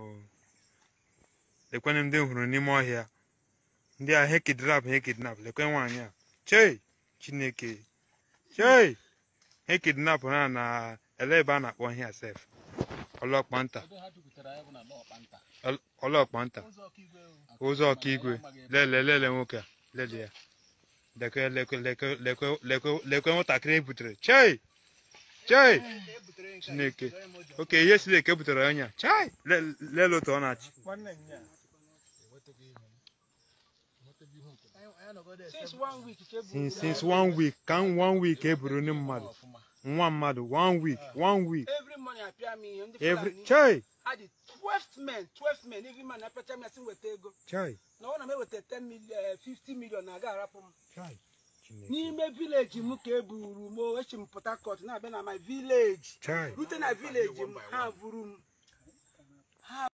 lekwenụ ndị m hụrụ n'ime ọhịa ndị a he kidnap he kidnap lekwe nwaanyị a chei chineke chei he kidnap ha na ele ebe a na-akpọ ihe sef ọlọkpanta Ọl- ọlọkpanta ụzọ ọkaigwe lele lele nwoke a lele ya lekwe lekwe lekwe lekwe lekwe lekwe nwatakịrị e butere chei chei chineke oke ihe siri eke butere ọnya chai Le- lele otu ọ na-achị Since one week ka ebu since since one week ka m one week e buru ndị mmadụ nwa mmadụ one week one week every morning apịa m ihe ndị every Fulani chai ha dị 12 men 12 men every man apịacha m ya sị m weta ego chai na ọ na m eweta 10 million 50 million na-aga arapụ m chai Chineke. n'ime vileji m ka e buru m o echi m Port Harcourt na-abịa na my village chai rute na vileji m ha buru m